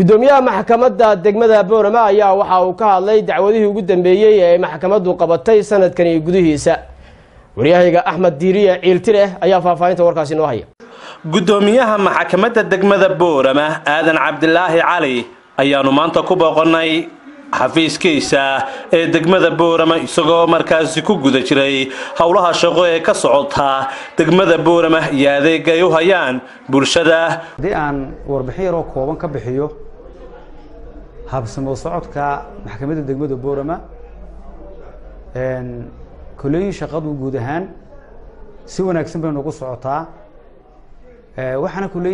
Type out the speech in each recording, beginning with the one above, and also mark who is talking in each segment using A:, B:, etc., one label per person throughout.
A: gudoomiyaha maxkamadda degmada boorama ayaa waxa uu ka hadlay dacwadihii ugu dambeeyey ee ay maxkamaddu qabatay sanadkani gudihiisa waryahayga axmed diiriye ciiltireh ayaa faahfaahinta warkaasi noo haya
B: gudoomiyaha maxkamadda degmada boorama aadan cabdilaahi cali ayaanu maanta ku booqonnay xafiiskiisa ee degmada boorama isagoo markaasi ku guda jiray howlaha shaqo ee ka socota degmada boorama iyo adeega ay u hayaan bulshada
C: haddii aan warbixin yaroo kooban ka bixiyo habsamo socodka maxkamadda degmada boorama koleyin shaqadu guud ahaan si wanaagsan bay noogu socotaa waxaana koley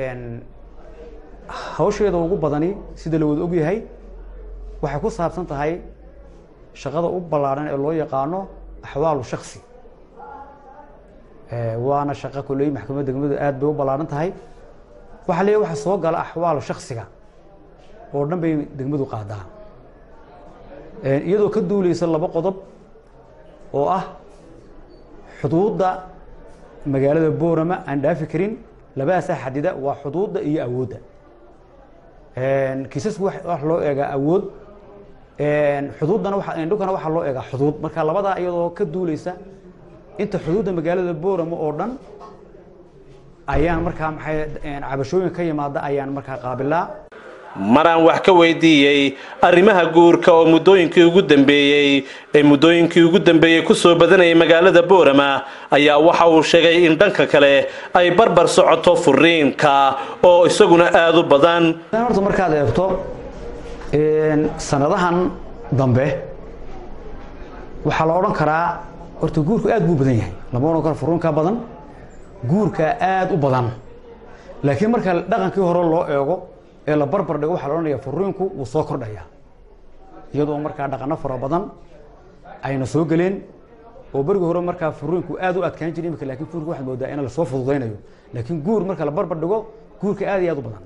C: hawsheeda ugu badani sida la wada ogyahay waxay ku saabsan tahay shaqada u ballaadhan ee loo yaqaano axwaalu shaksi waana shaqo koley maxkamadda degmadu aad bay u ballaadhan tahay waxaa leeyahy waxa soo gala axwaalu shaksiga oo dhan bay degmadu qaadaa iyadoo ka duuleysa laba qodob oo ah xuduudda magaalada boorama aan dhaafi karin labadaasaa xadida waa xuduudda iyo awoodda kiisasku wax loo eegaa awood xuduuddana dhulkana waxaa loo eegaa xuduud marka labadaa iyadoo ka duuleysa inta xuduudda magaalada boorama oo dhan ayaan markaa maxay cabashooyin ka yimaada ayaan markaa qaabilaa
B: maraan wax ka weydiiyey arrimaha guurka oo muddooyinkii ugu dambeeyey ee muddooyinkii ugu dambeeyey kusoo badanayay magaalada boorama ayaa waxa uu sheegay in dhanka kale ay barbar socoto furiinka oo isaguna aada u badan
C: horta markaad eegto sanadahan dambe waxaa la odhan karaa horta guurku aad buu badan yahay lama odhan karo furiinka badan guurka aad u badan laakiin marka dhaqankii hore loo eego ee la barbar dhigo waxaa la odhanaya furiinku wuu soo kordhayaa iyadoo markaa dhaqano fara badan ayna soo geleen oo berigii hore markaa furiinku aad u adkaan jiray imika lakin furiinku waxaad moodaa in lasoo fududaynayo laakiin guur marka la barbar dhigo guurka aad iyo aad u badan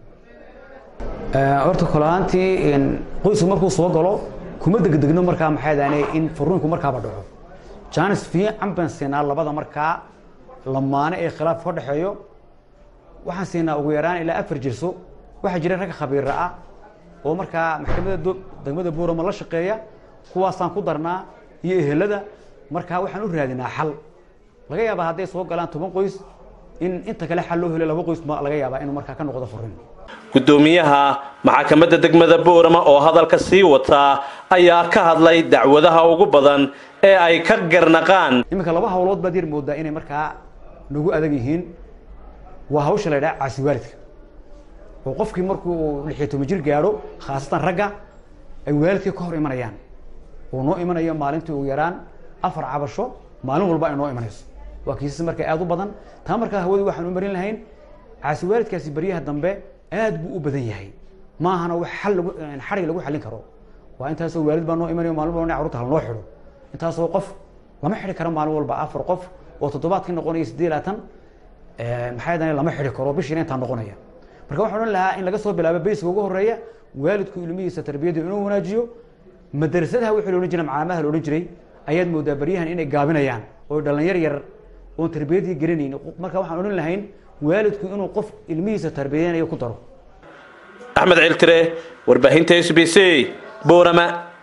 C: horta kolahaantii qoysku markuu soo galo kuma degdegno markaa maxay daane in furiinku markaaba dhaco janis fiican baan siinaa labada markaa lamaane ee khilaaf ka dhexeeyo waxaan siinaa ugu yaraan ilaa afar jirso waxaa jira ragga khabiira ah oo markaa maxkamadda degmada boorama la shaqeeya kuwaasaan ku darnaa iyo ehelada markaa waxaan u raadinaa xal laga yaabaa hadday soo galaan toban qoys in inta kale xal loo helo laba qoys ma laga yaabaa inuu markaa ka noqdo furin
B: gudoomiyaha maxkamadda degmada boorama oo hadalka sii wataa ayaa ka hadlay dacwadaha ugu badan ee ay ka garnaqaan
C: iminka laba hawlood baad yar moodaa inay markaa nagu adag yihiin waa hawsha la ydhaha caasiwaalidka oo qofkii markuu lixiyo toban jir gaadho khaasatan ragga ay waalidkii ka hor imanayaan uu noo imanayo maalintii ugu yaraan afar cabasho maalin walba ay noo imanayso waa kiisas markaa aad u badan taa markaa hawadii waxaan u marin lahayn caasi waalidkaasi baryaha dambe aad buu u badan yahay maahana wax xal lagu xarig lagu xallin karo waa intaasoo waalid baa noo imanayo maalin walba carruurta hal noo xidho intaasoo qof lama xidhi karo maalin walba afar qof oo toddobaadkii noqonaya siddeed laatan maxay dane lama xidhi karo bishiina intaa noqonaya marka waxaan odhan lahaa in laga soo bilaabo bayska ugu horeeya waalidku ilmihiisa tarbiyadda inuu wanaajiyo madrasadaha wixii la odhan jiray macaamaha la odhan jiray ayaad moodaa baryahan inay gaabinayaan oo dhalinyar yar oon tarbiyaddii garanayn marka waxaan odhan lahayn waalidku inuu qof ilmihiisa tarbiyadanayo ku daro
B: axmed ciltire warbaahinta s b c boorama